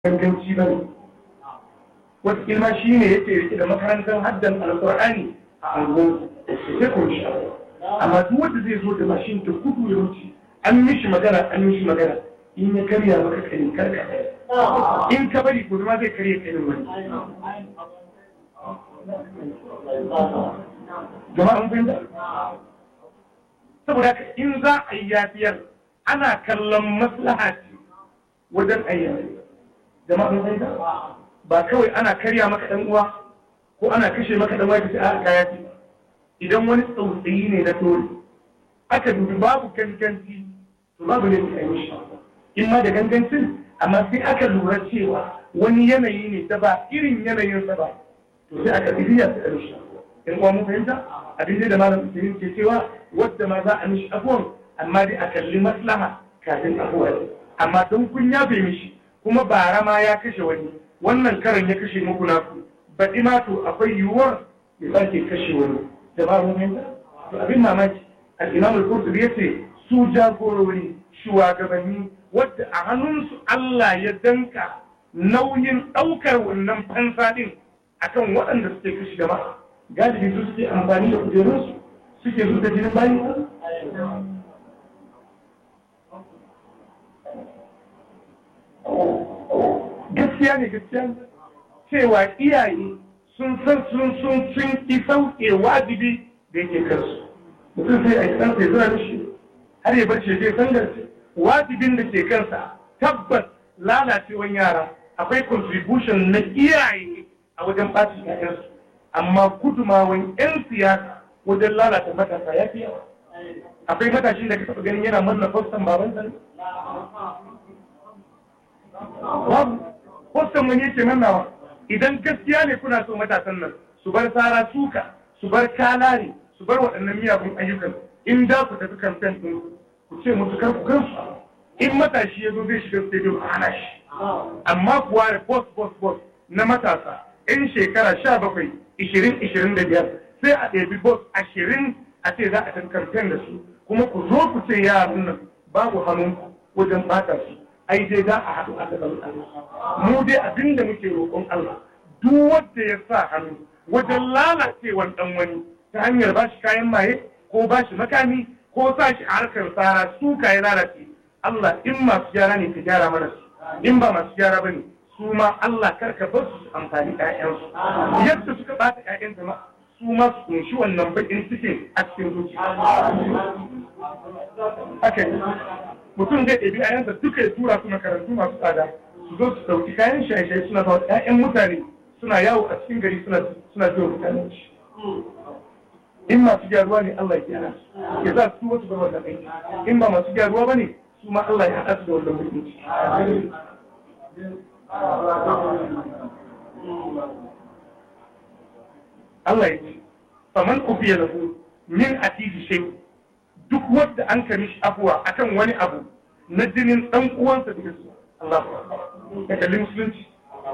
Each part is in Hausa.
ganganci ba ne wata ilma shi ne yake rike da makarantar haddan alkur'ani a angon sai ko shi amma duk wanda zai zo da mashin ta kudu ya wuce an mishi magana an mishi magana in ya karya maka kani karka in ka bari ko ma zai karya kanin wani jama'a mun fahimta saboda haka in za a yi yafiyar ana kallon maslaha ce wajen ayyana jama'a mun fahimta ba kawai ana karya maka dan uwa ko ana kashe maka dan uwa kace a kaya ce idan wani tsautsayi ne na dole aka dubi babu ganganci to babu ne sai mishi in ma da gangancin amma sai aka lura cewa wani yanayi ne da ba irin yanayin sa ba to sai aka bibiya ta mishi in uwa mun fahimta abin da malam Usaimin ke cewa wadda ma za a mishi afuwan amma dai a kalli maslaha kafin afuwa amma don kun yafe mishi kuma bara ma ya kashe wani wannan karan ya kashe muku naku baɗi ma to akwai yiwuwar ya sake kashe wani da ba mun fahimta to abin mamaki al-imam al-qurtubi yace su jagorori shugabanni wadda a hannunsu Allah ya danka nauyin ɗaukar wannan fansa din akan waɗanda suke kashe jama'a galibi su suke amfani da kujerunsu suke zuta jinin bayan gaskiya ne gaskiya cewa iyaye sun san sun sun sun ki sauke wajibi da yake kansu mutum sai a yi san sai zura mishi har ya bar shi zai sangarce wajibin da ke kansa tabbas lalacewan yara akwai contribution na iyaye a wajen ɓacin ƴaƴansu amma gudumawan 'yan siyasa wajen lalata matasa ya fi yawa akwai matashin da ka taɓa ganin yana manna fostan babansa ne babu kwastan wani yake mannawa idan gaskiya ne kuna so matasan nan su bar sara suka su bar kalare su bar waɗannan miyagun ayyukan in da ku tafi kamfen ɗin ku ce musu kar ku kansu in matashi ya zo zai shiga stadium a hana shi amma kuwa da boss boss boss na matasa in shekara sha bakwai ishirin ishirin da biyar sai a ɗebi boss ashirin a ce za a tafi kamfen da su kuma ku zo ku ce yaran nan babu hannunku wajen ɓata su ai dai za a haɗu a gaban Allah mu dai abin da muke roƙon Allah duk wanda ya sa hannu wajen lalacewan ɗan wani ta hanyar ba shi kayan maye ko ba shi makami ko sa shi a harkar tsara su ya lalace Allah in masu gyara ne ka gyara mana su in ba masu gyara ba ne su ma Allah karka bar su amfani ƴaƴansu yadda suka ɓata ƴaƴan jama'a su ma su kunshi wannan baƙin cikin a cikin zuciya haka mutum zai ɗabi ayansa duka ya tura su makarantu masu tsada su zo su ɗauki kayan shaye-shaye suna ba ƴaƴan mutane suna yawo a cikin gari suna suna biyo mutane shi in masu gyaruwa ne Allah ya gyara su ya za su wasu bar wannan aiki in ba masu gyaruwa ba ne su ma Allah ya haɗa su da wannan mutunci Allah ya ce faman ufiya lahu min atiji shay duk wanda an kami shi afuwa akan wani abu na jinin dan uwansa da su Allah ya kalli musulunci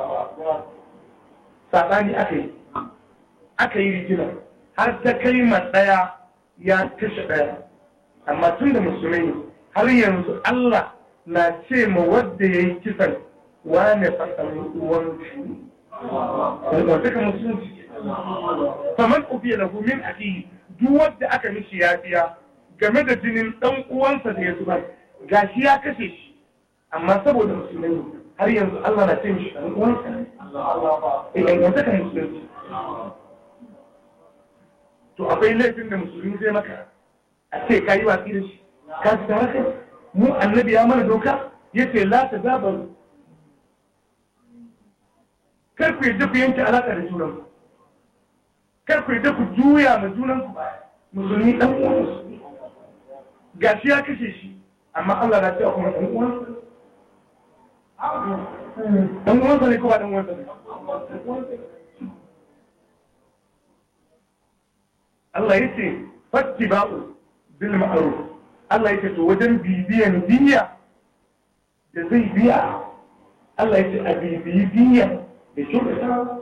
sabani aka yi aka yi rigina har ta kai ma daya ya kashe daya amma tun da musulmai har yanzu Allah na ce ma wadda ya yi kisan wane fasalin uwan wanda ka musulunci faman ufiya lahu min akihi duk wanda aka mishi yafiya game da jinin dan uwansa da ya zubar gashi ya kashe shi amma saboda musulmai har yanzu Allah na ce mishi dan uwansa eh yan wanda ka musulunci to akwai laifin da musulmi zai maka a ce ka yi watsi da shi ka ji tare kai mu annabi ya mana doka yace la ta zabaru kar ku yadda ku yanke alaƙa da junanku kar ku yadda ku juya ma junanku musulmi dan uwan musulmi gashi ya kashe shi amma Allah na cewa kuma dan uwan dan uwansa ne ko ba dan uwansa ne Allah ya ce fattiba'u bil ma'ruf Allah ya ce to wajen bibiyan diya da zai biya Allah ya ce a bibiyi diya da kyautata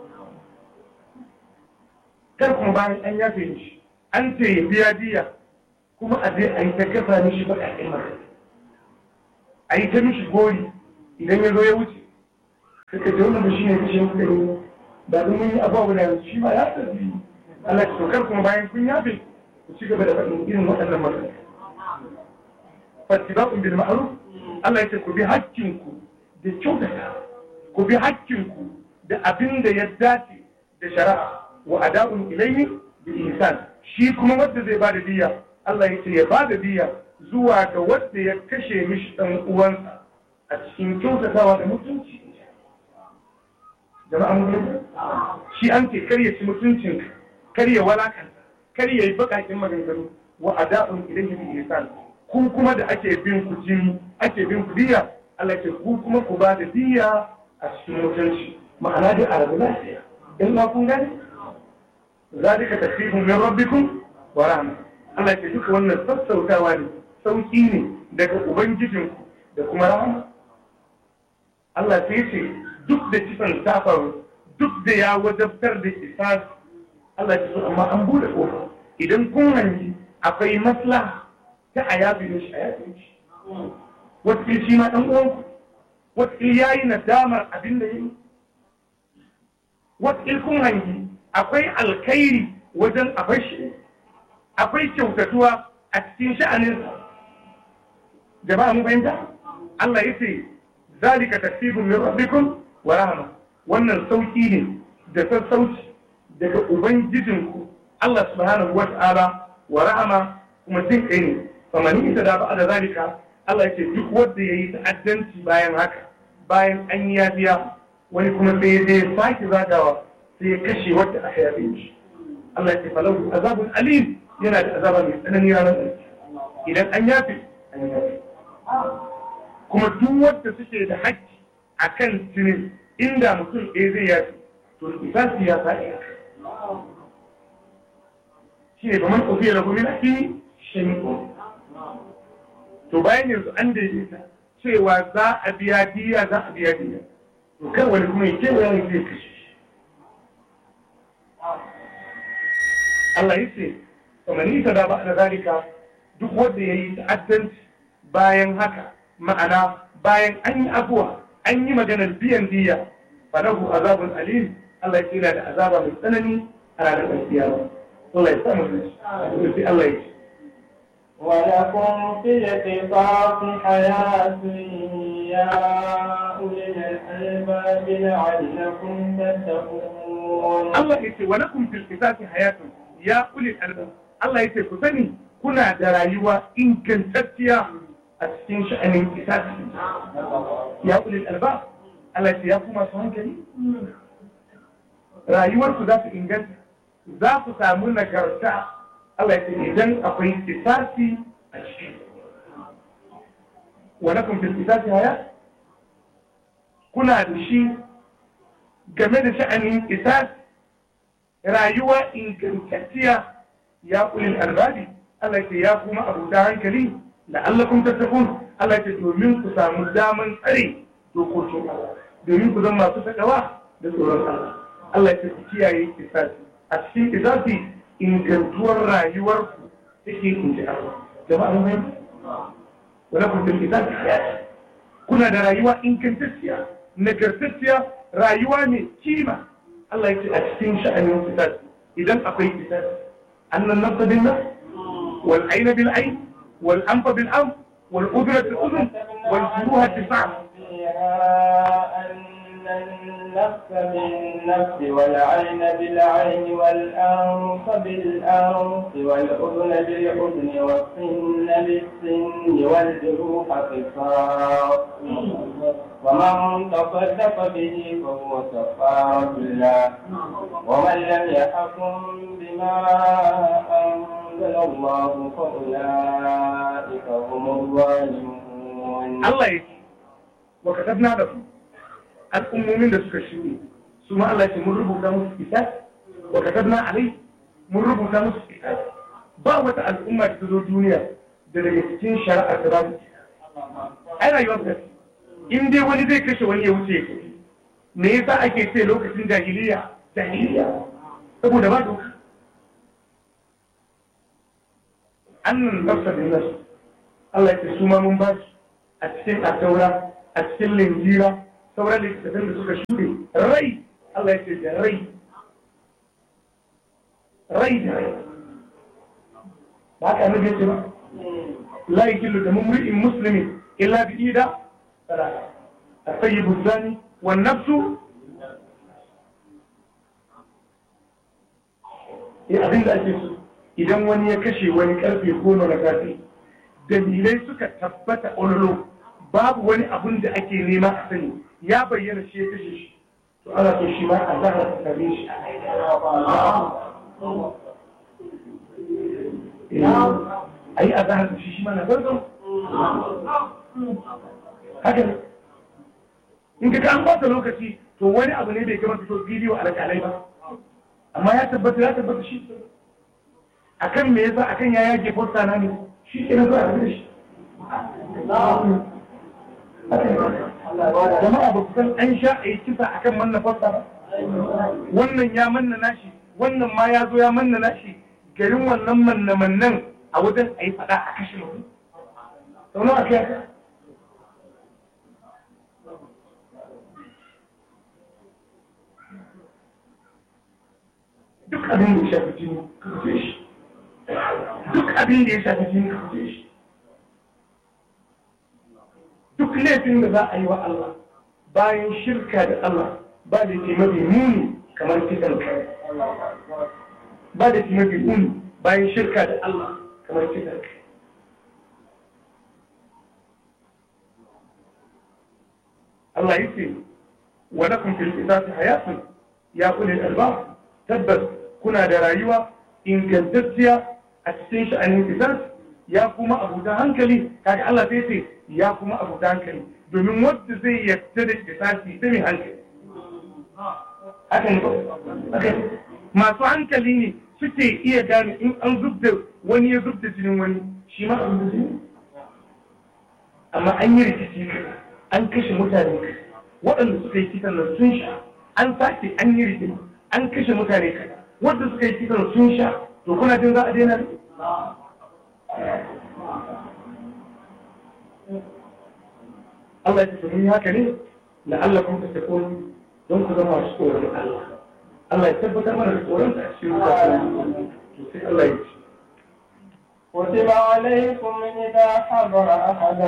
kar kuma bayan an yafe shi an ce ya biya diya kuma a zai a yi ta kasa mishi baƙaƙen mara a yi ta mishi gori idan ya zo ya wuce suka ce wannan shi ne kashe muka yi ba don mun yi abubuwa da shi ma ya tafi Allah ya tokar kuma bayan kun yafe ku ci gaba da faɗin irin waɗannan magana fattiba'un bil ma'ruf Allah ya ce ku bi hakkinku da kyautata ku bi hakkinku da abin da ya dace da shari'a wa ada'un ilayhi bi ihsan shi kuma wanda zai bada diya Allah ya ce ya bada diya zuwa ga wanda ya kashe mishi dan uwansa a cikin kyautatawa da mutunci jama'a mun shi an ce kar ya ci mutuncin kar ya walakanta kar ya yi bakakin maganganu wa ada'un ilayhi bi ihsan ku kuma da ake bin ku jini ake bin ku diya Allah ce ku kuma ku ba da diya a cikin mutunci ma'ana dai a rabu lafiya in ma kun gani zalika tasbihun min rabbikum wa rahma Allah ce duka wannan sassautawa ne sauki ne daga ubangijinku da kuma rahama Allah sai ce duk da kisan ta faru duk da ya wajabtar da kisas Allah ce amma an bude kofa idan kun hangi akwai maslaha ta a yabi mishi a yabi mishi wata shi ma ɗan uwanku wata ya yi nadamar abin da ya yi wata kun hangi akwai alkhairi wajen a bashi akwai kyautatuwa a cikin sha'aninsa jama'a mun fahimta Allah ya ce zalika tasbihun min rabbikum wa rahma wannan sauki ne da sassauci daga ubangijinku Allah subhanahu wa ta'ala wa rahama kuma jin kai ne famani ita da ba da zalika Allah ya ce duk wanda ya yi ta'addanci bayan haka bayan an yi yafiya wani kuma sai ya je sake zagawa sai ya kashe wanda aka yafe shi Allah ya ce falahu azabun alim yana da azaba mai tsanani ranar da idan an yafe an yafe kuma duk wanda suke da haƙƙi akan jinin inda mutum ɗaya zai yafe to isasi ya sa'i shi ne domin ƙofiya da kuma ake shaimu to bayan yanzu an daidaita cewa za a biya diya za a biya diya to kan wani kuma yake wani zai kashe shi Allah ya ce kamar nisa da ba da zalika duk wanda ya yi ta'addanci bayan haka ma'ana bayan an yi abuwa an yi maganar biyan diya falahu azabun alim Allah ya ce yana da azaba mai tsanani a ranar ƙarfiya Allah ya samu da shi Allah ya ce ولكم في القصاص حياة يا أولي الألباب لعلكم تتقون Allah ya ce wa lakum fil qisasi hayatun ya ulil albab Allah ya ce ku sani kuna da rayuwa ingantacciya a cikin sha'anin qisasi ya ulil albab Allah ya ce ya kuma su hankali rayuwar ku za su inganta za ku samu nagarta Allah ya ce idan akwai qisasi a ciki wa lakum fil qisasi hayat kuna da shi game da sha'anin isas rayuwa ingantacciya ya ulil albabi Allah ce ya kuma abuta hankali la'allakum tattaqun Allah ce domin ku samu daman tsare dokokin Allah domin ku zama masu takawa da tsoron Allah Allah ce ku kiyaye isasi a cikin isasi ingantuwar rayuwarku take inji Allah jama'a mun fahimta wala kun fil isasi kuna da rayuwa ingantacciya nagartacciya rayuwa mai kima Allah ya ce a cikin sha'anin fitar idan akwai fitar annan nafsa bin nafs wal aina bil ain wal anfa bil anf wal udra bil udhun wal juruha bil fahm النفس بالنفس والعين بالعين والأنف بالأنف والأذن بالأذن والسن بالسن والجروح قصاص ومن تصدق به فهو كفارة الله ومن لم يحكم بما أنزل الله فأولئك هم الظالمون Allah ya ce wa katabna da su al'ummomin da suka shirye su ma Allah ce mun rubuta musu kitab wa katabna alai mun rubuta musu kitab ba wata al'umma da ta zo duniya da daga cikin shari'ar da babu ai rayuwar ta in dai wani zai kashe wani ya wuce ya kashe me yasa ake ce lokacin jahiliya jahiliya saboda ba doka annan nafsa bin nafs Allah ya ce su ma mun ba su a cikin asaura a cikin linjira sauran littattafan da suka shuɗe rai Allah ya ce da rai rai da rai ba ka nabi ce ba la yakillu da mumri'in muslimin illa bi ida salata الطيب الثاني والنفس ya abin da ake so idan wani ya kashe wani karfe goma na safe dalilai suka tabbata ololo babu wani abun da ake nema a sani ya bayyana shi ya kashe shi to ana so shi ma a zahar ta same shi a yi a zahar da shi shi ma na zarzo haka ne in ka an bata lokaci to wani abu ne bai gama fito bidiyo a alƙalai ba amma ya tabbata ya tabbata shi akan me yasa akan ya yage fosta na ne shi ke na zuwa da shi jama'a ba ku san an sha a yi kisa akan manna fosta ba wannan ya manna nashi wannan ma ya zo ya manna nashi garin wannan manna mannan a wajen a yi faɗa a kashe mutum sau nawa kai haka duk abin da ya shafi jini ka fice shi duk abin da ya shafi jini ka fice shi duk laifin da za a yi wa Allah bayan shirka da Allah ba da ke mafi muni kamar kisan kai ba da ke mafi muni bayan shirka da Allah kamar kisan kai Allah ya ce wa lakum fil qisas hayatun ya ulil albab tabbas kuna da rayuwa ingantacciya a cikin sha'anin kisas ya kuma abuta hankali kaga Allah sai ce ya kuma abuta hankali domin wanda zai yarda da kisasi ta mai hankali haka ne masu hankali ne suke iya gane in an zubda wani ya zubda jinin wani shi ma abin da jini amma an yi rikici an kashe mutane waɗanda suka yi kisan nan sun sha an sake an yi rikici an kashe mutane kaza wanda suka yi kisan sun sha to kuna jin za a daina ne Allah ya ce mun haka ne la'allakum tattaqun don ku zama masu tsoron Allah Allah ya tabbatar mana da tsoron da cikin zuciya sai Allah ya ce كتب عليكم إذا حضر أحد